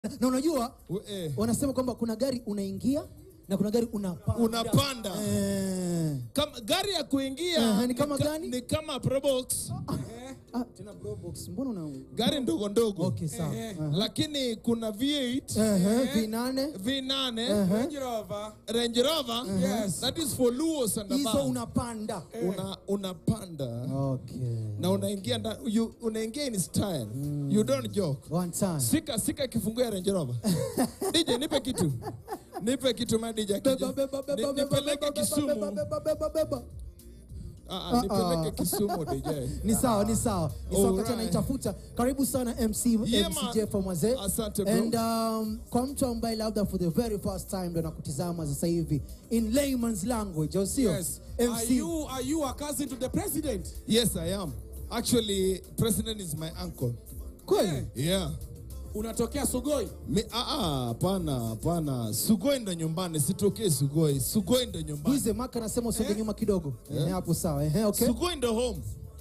na unajua We- eh. wanasema kwamba kuna gari unaingia na kuna gari unapanda. unapanda Eh. kama gari ya kuingia Eh, ni kama ka- gani? ni kama probox Ah, tena bro box. Mbona una gari ndogo ndogo Okay, sawa. Aha. lakini kuna V8 Ehe, V8 V8 Range Rover. Range Rover Yes. that is for Luos and hizo above unapanda. una unapanda Okay. na unaingia nda- you- unaingia in style you don't joke One time. sika sika kifunguo ya Range Rover DJ nipe kitu nipe kitu ma DJ akija. Beba, beba, beba, Ni- beba, nipeleke beba, beba, Kisumu beba, beba, beba. Ah, Ah, ah, nipeleke ah. Kisumu DJ Ni sawa, ni sawa. Ni sawa wakati Alright. anaitafuta. Karibu sana MC Yeah, MC man. Jeff Mwazee. Asante, bro. And um, kwa mtu ambaye labda for the very first time ndo nakutizama sasa hivi in layman's language, au sio? Yes. Are MC. you are you a cousin to the president? Yes I am actually president is my uncle Kweli? yeah Unatokea Sugoi? Mi, ah, ah, hapana hapana Sugoi ndo nyumbani sitokee Sugoi Sugoi ndo nyumbani Buize Maka anasema usonge nyuma kidogo. Ehe, hapo sawa. Ehe, okay. Sugoi ndo home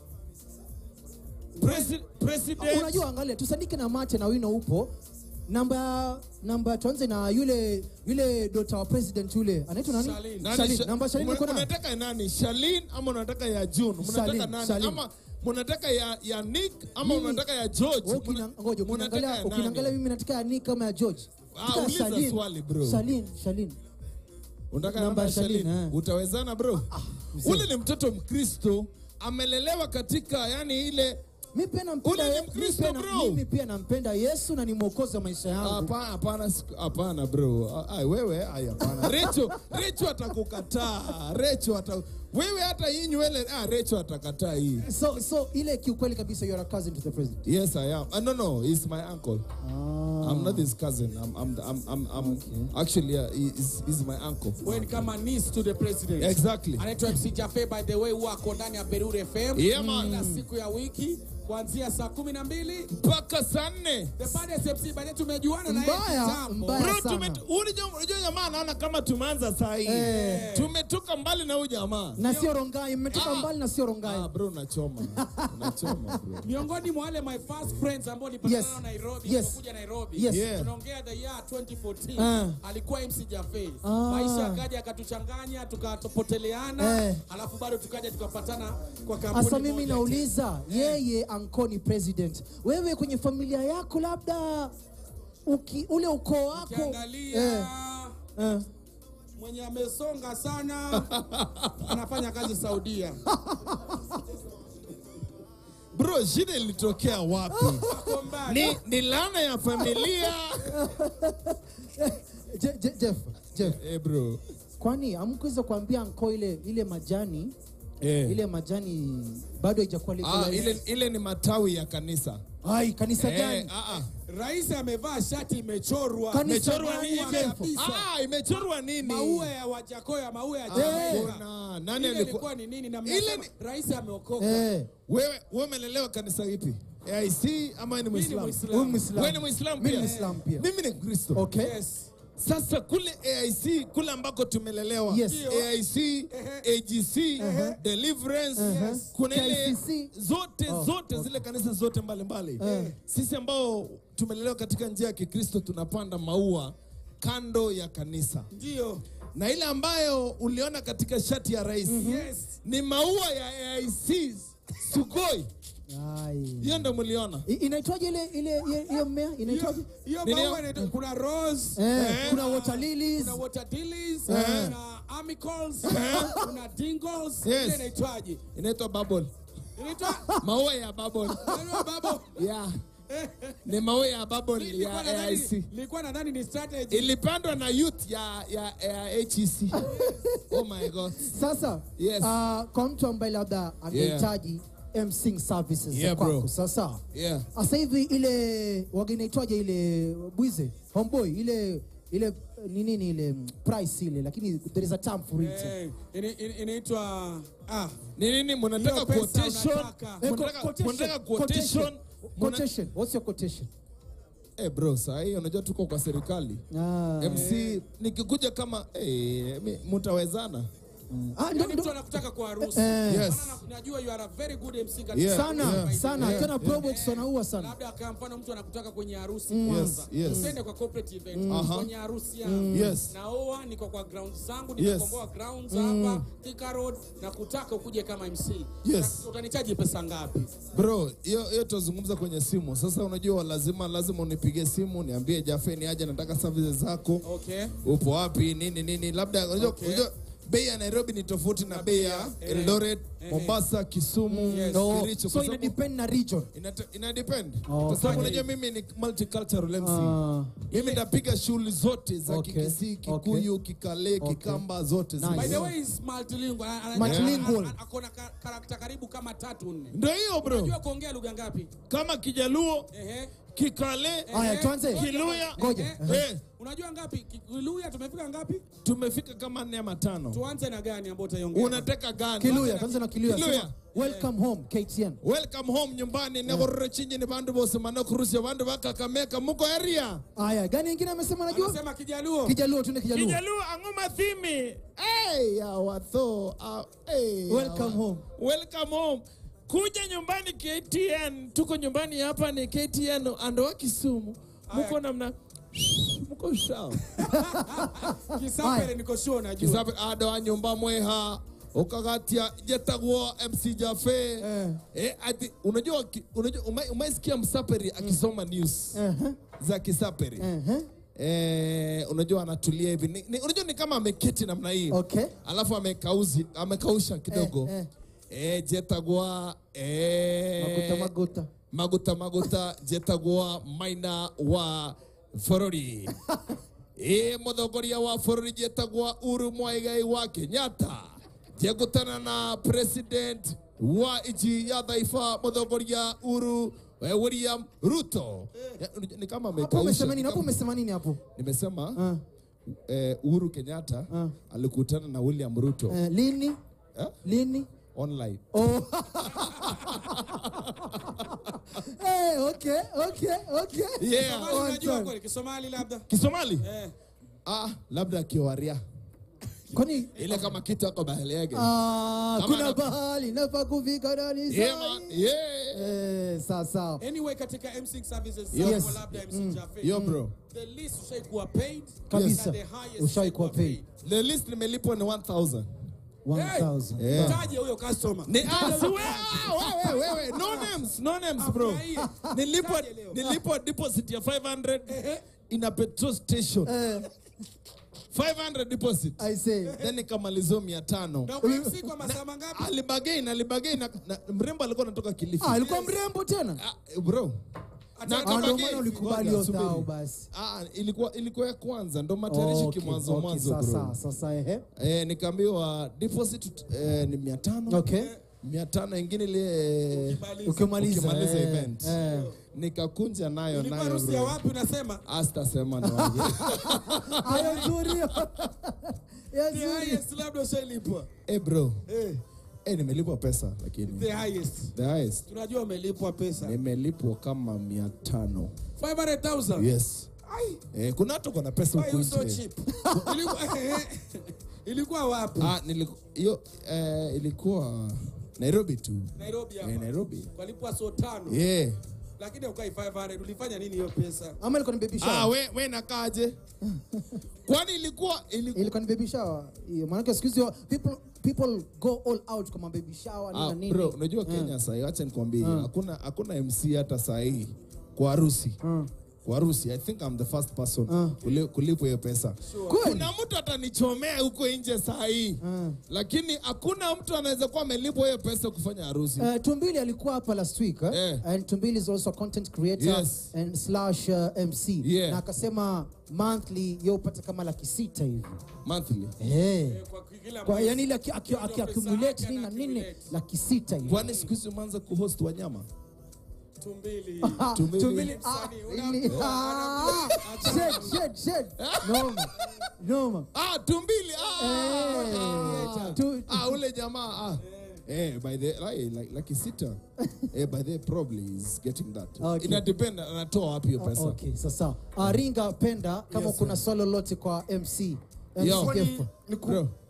Presi, president Unajua, angalia tusandike na mate na wino upo namba namba tuanze na yule yule dota wa president yule anaitwa nani? Shalin. Nani Shalin. Sha- Namba Shalin Muna- uko nayo? Munataka nani? Shalin ama unataka ya June? Munataka Shalin, nani? Shalin. Ama munataka ya, ya Nick ama Mimi- unataka ya George? Wewe Muna- ukina- Ngoja, munataka ukiniangalia ya ukiniangalia nani? mimi nataka ya Nick kama ya George. Ah, Nataka ya uliza Shalin. swali, bro. Shalin, Shalin. Unataka Namba namba ya ya Shalin, Shalin? eh. Utawezana bro? mzee. Ule ni mtoto Mkristo amelelewa katika yani ile Mimi pia nampenda Ule ni Ye- Mkristo, mimi pia na- bro. Mimi pia nampenda Yesu na ni mwokozi wa maisha yangu. Hapana, hapana, siku- hapana bro. Ah, ah, wewe ai hapana. Recho, Recho atakukataa. Recho ata wewe hata hii nywele ah, Recho atakataa hii. So so ile kiukweli kabisa you are a cousin to the president. Yes, I am. Uh, no, no, he's my uncle. Ah. I'm not his cousin. I'm, I'm, I'm, I'm, I'm actually, uh, he's, he's my uncle. Wewe ni kama niece to the president. Exactly. Anaitwa MC Jafe by the way huwa ako ndani ya Berure FM. Yeah, man. Kila siku ya wiki kuanzia saa kumi na mbili. Mpaka saa nne. The baddest MC by the way tumejuana na yeye Mbaya, kitambo. mbaya. Bro, sana. tume, unajua unajua jamaa anaona kama tumeanza saa hii. Eh. Tumetoka mbali na huyu jamaa. Na sio Rongai, mmetoka Ah. mbali na sio Rongai. Ah, bro, unachoma. Unachoma, bro. Miongoni mwa wale my first friends ambao nilipatana Yes. nao Nairobi, Yes. nilipokuja Nairobi. Yes. Yeah. Tunaongea the year 2014. Ah. Alikuwa MC Jafe. Ah. Maisha akaja akatuchanganya, tukatopoteleana, Eh. alafu bado tukaja tukapatana kwa kampuni Sasa mimi moja. nauliza yeye ankoni president, wewe kwenye familia yako labda uki, ule ukoo wako Ukiangalia eh, eh. mwenye amesonga sana anafanya kazi Saudia. Bro, shida ilitokea wapi? Ako mbali. ni, ni laana ya familia. Je, je, Jeff, Jeff, eh, bro. kwani amkuweza kuambia anko ile ile majani Eh. ile majani bado haijakuwa Ah, legalized? ile, ile ni matawi ya kanisa. Ai, kanisa Eh, gani? ah, ah. Rais amevaa shati imechorwa. Kanisa Imechorwa gani, nini? Jeff? kabisa. Ah, imechorwa nini? Maua ya Wajakoya, maua ya Eh. Jamaika. Kuna nani Ile alikuwa ilikuwa ni nini na Ile mnasema ni- rais ameokoka. Eh, wewe wewe umelelewa kanisa ipi? AIC ama wewe ni Mimi ni Muislamu? Muislamu. huyu Muislamu. Wewe ni Muislamu Mimi pia? ni Muislamu pia. Mimi ni Mkristo. Okay. Yes. Sasa kule AIC kule ambako tumelelewa Yes. AIC, AGC, Deliverance, Yes. kuna ile KCC. zote Oh, zote zile kanisa zote mbalimbali sisi ambao tumelelewa katika njia ya Kikristo tunapanda maua kando ya kanisa Ndio. na ile ambayo uliona katika shati ya rais Yes. ni maua ya AIC Sugoi, ai. hiyo ndo mliona. I- Inaitwaje ile ile ile- hiyo mmea inaitwaje? Hiyo Nini maua hiyo? inaitwa- kuna rose, Eh, Eh. kuna water lilies. kuna water lilies, kuna amicals, kuna dingles. Yes. Ile inaitwaje? Inaitwa bubble, Inaitwa maua ya bubble. Inaitwa babo. yeah. ni maua ya bubble Nilikuwa ya nadhani- AIC Nilikuwa nadhani ni strategy. ilipandwa na youth ya ya, ya HEC. oh my god. Sasa Yes. ah, kwa mtu ambaye labda angehitaji emceeing services za Yeah, bro. kwako sasa Yeah. sasa hivi ile wage inaitwaje ile bwize homeboy ile ile ni nini ile mm, price ile lakini there is a term for it Eh, ini- ini- inaitwa ah Ni nini mnataka Hiyo pesa quotation? unataka. Eh, Mnataka quotation, mnataka quotation, quotation? Muna- quotation what's your quotation Eh bro, saa hii unajua tuko kwa serikali. ah, MC nikikuja kama eh mi- mtawezana. Ah, ndo- Yaani ndo- mtu anakutaka kwa harusi. Eh. Yes. Maana na- najua you are a very good MC katika Yeah, sana yeah, sana yeah, tena yeah. probox wanaua sana labda kwa mfano mtu anakutaka kwenye harusi kwanza Yes, yes. usiende kwa corporate event Aha. kwenye harusi yangu Yes. naoa niko kwa grounds zangu Yes. nimekomboa grounds hapa Thika Road na kutaka ukuje kama MC Yes. Na utanichaji pesa ngapi bro hiyo hiyo tutazungumza kwenye simu sasa unajua lazima lazima unipigie simu niambie jafe ni aje nataka services zako okay upo wapi nini nini labda unajua Okay. unajua bei ya nairobi ni tofauti na bei ya eh, eldoret eh, mombasa kisumu Yes. no, Kericho, so kwa ina sababu- depend na region ina, ina depend Oh, kwa sababu fine. unajua mimi ni multicultural MC Ah. mimi ndapiga shughuli zote za Okay. kikisii kikuyu kikale Okay. kikamba zote Nice. zile. by the way is multilingual Ana- ana- Multilingual. ana- ana- akona ka- karakta karibu kama tatu nne ndio hiyo bro unajua kuongea lugha ngapi kama kijaluo ehe kikale Haya, ehe. tuanze. Ngoja, Kiluya. Ngoja. ehe. eh, unajua ngapi Kiluya tumefika ngapi tumefika kama nne ama tano tuanze na gani ambayo utaiongea unataka gani kiluya kwanza na kiluya Kiluya. sema, welcome home ktn welcome home nyumbani negorore chinyi ni bandu bose manokurusya bandu bakakameka muko area haya gani ingine amesema najua anasema kijaluo kijaluo tuende kijaluo kijaluo ang'uma thimi hey, awatho uh, hey, Welcome awa- home. welcome home kuja nyumbani ktn tuko nyumbani hapa ni ktn andoa kisumu muko namna muko sawa kisapere Haya. niko sure najua kisabe adoa nyumba mweha ukagatia jetagwo mc jafe Eh. eh, ati, unajua ki- unajua umai- umaisikia msaperi akisoma news Ehe, za kisaperi ehe. Eh, unajua anatulia hivi ni, ni, unajua ni kama ameketi namna hii Okay. alafu amekauzi amekausha kidogo Eh, eh, jetagwa eh, maguta maguta maguta maguta jetagwa maina wa bũrũri ĩ mũtongoria wa bũrũri jetagwa Uhuru Muigai wa Kenyatta jegũtana na president wa nchi ya taifa mũtongoria Uhuru eh, William Ruto Ya, ni kama hapo amekausha umesema nini ni hapo kama- umesema nini hapo nimesema Ah, eh, Uhuru Kenyatta Ah. alikutana na William Ruto eh, lini eh, lini online Oh. hey, okay, okay, okay. yeah Kisomali On unajua time. kweli Kisomali labda Kisomali eh ah, labda kiwaria Kwani ile kama kitu ako bahali yake ah, Kama kuna na- bahali nafaa kufika ndani yeah, sahi. man, yeah. Eh, sawa sawa. anyway katika MC services Yes. zako labda MC Jaffe yo bro the least ushaikuwa paid Kabisa. na the highest Ushaikuwa paid. the list nimelipwa ni 1000 1000. Yeah. Taje huyo customer ni ah, si we- ah, wewe wewe no names no names bro Afurahie. nilipwa Taje leo. nilipwa deposit ya 500 in a petrol station Eh, 500 deposit I say. then nikamalizwa 500 na MC kwa masaa mangapi alibagain alibagain na, na mrembo alikuwa anatoka Kilifi Ah, alikuwa mrembo tena. Ah, bro Ata- Ah, ndio akabagain. maana ulikubali Ngoja, hiyo thao subiri. basi. Ah, ilikuwa ilikuwa ya kwanza ndo matayarishi Okay, kimwanzo okay, mwanzo sasa bro sasa ehe. eh, nikaambiwa deposit eh, ni 500 Okay. 500 ingine ile Ukimaliza. Ukimaliza ukimaliza eh, event eh. nikakunja nayo ilikuwa nayo harusi ya bro wapi unasema astasema ni waje Hayo nzuri. Ya the nzuri. highest labda ushailipwa eh bro eh eh nimelipwa pesa lakini the highest the highest tunajua umelipwa pesa nimelipwa kama 500 500000 yes ai eh, kuna watu kuna pesa why huku you so nje cheap ilikuwa ilikuwa wapi ah niliku, hiyo eh, ilikuwa Nairobi tu Nairobi eh, hapa Nairobi walipwa so tano yeah lakini ukai 500 ulifanya nini hiyo pesa Ama ilikuwa ni baby ah shower. we we nakaje kwani ilikuwa ilikuwa Ilikuwa ni baby shower. Hiyo maana siku hizi people people go all out kama baby shower nini Ah, na nini. bro, unajua Kenya sahii, acha nikwambie, hakuna hakuna MC hata sahii kwa harusi kwa harusi. I think I'm the first person kuli- kulipwa hiyo pesa. Kweli? Kuna mtu atanichomea huko nje sahii, lakini hakuna mtu anaweza kuwa amelipwa hiyo pesa kufanya harusi. Uh, Tumbili alikuwa hapa last week eh? Eh. and Tumbili is also a content creator Yes. and slash uh, MC Yeah. na akasema monthly yeye upata kama laki sita hivi Monthly. hey. kwa kila kwa mwezi. yani ile aki- aki- Ndio aki- pesa accumulate yake nini na ana nini accumulate. laki sita hivi Kwani siku hizi umeanza kuhost wanyama? tumbili Ah, Tumbili. Tumbili, ah, Msanii, una- ili- ah, shed, shed, shed. Noma. Noma. Ah, tumbili. Ah, Eh, ah, tu- ah, ule jamaa. Ah. Eh, by the like, like, like sita. eh, by the probably is getting that. Okay. Ina depend anatoa wapi hiyo pesa. Okay, sasa uh, Ringa Penda kama kuna swali lolote kwa MC MC Yo. Kefo. Niku- Bro.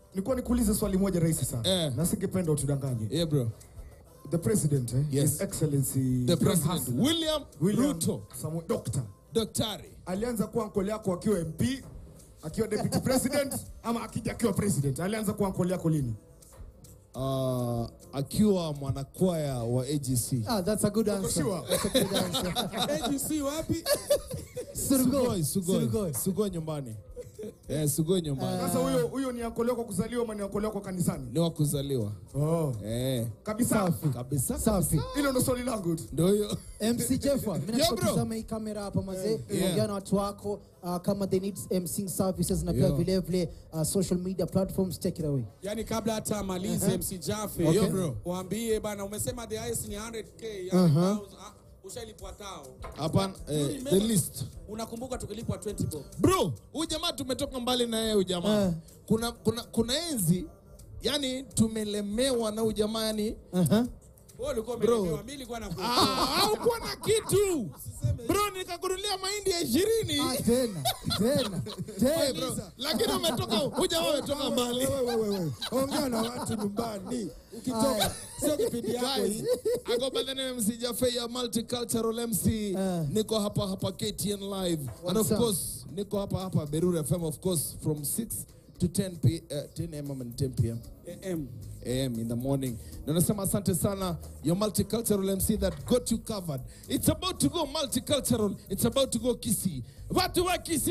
nilikuwa nikuulize swali moja rahisi sana Eh. na singependa utudanganye Yeah, bro. the president eh? Yes. His excellency The John president Hassan, William, William Ruto, Samoei- Dr. daktari. alianza kuwa nkole yako akiwa mp akiwa deputy president ama akija akiwa president alianza kuwa nkole yako lini Uh, akiwa mwanakwaya wa AGC. Ah, that's a good answer. sure? That's a good answer. AGC wapi? Surugoi. Sugoi, Sugoi. Surugoi. Sugoi nyumbani. Eh, Sugoi nyumbani. sasa huyo huyo ni ankole yako kuzaliwa ama ni ankole yako kanisani Ni wa kuzaliwa. oh. Eh, kabisa Safi. kabisa. Safi. hilo ndo swali langu tu Ndio hiyo. MC Jeffa, mimi Yeah, nataka bro. kutazama hii kamera hapa mazee. Yeah. Ongea na watu wako uh, kama they need MC services na pia Yeah. vile vile uh, social media platforms take it away. Yani kabla hata amalize MC Jaffe, Okay. Yo, bro. waambie bana, umesema the highest ni 100k, yani uh ushalipwa tao. Hapana, eh, the list. Unakumbuka tukilipwa 20 bob. Bro, huyu jamaa tumetoka mbali na yeye huyu jamaa. Eh. Kuna kuna kuna enzi yani tumelemewa na huyu jamaa yani Uh-huh. Wewe ulikuwa Bro. umelemewa, mimi nilikuwa na Ah, haukuwa na kitu bro, nikakunulia mahindi ya ishirini Ah, tena. Tena. Hey, Tena. bro, lakini umetoka huyu jamaa umetoka mbali. ongea na watu nyumbani Haya. sio kipindi yako Guys, hii. I go by the name MC Jaffe ya multicultural MC. Uh. Niko hapa hapa KTN live. And What's of up? course, niko hapa hapa Berura FM of course from 6 to 10 p uh, 10 a.m. and 10 p.m. AM. a.m. in the morning. Na nasema asante sana your multicultural MC that got you covered. It's about to go multicultural. It's about to go Kisii. Watu wa Kisii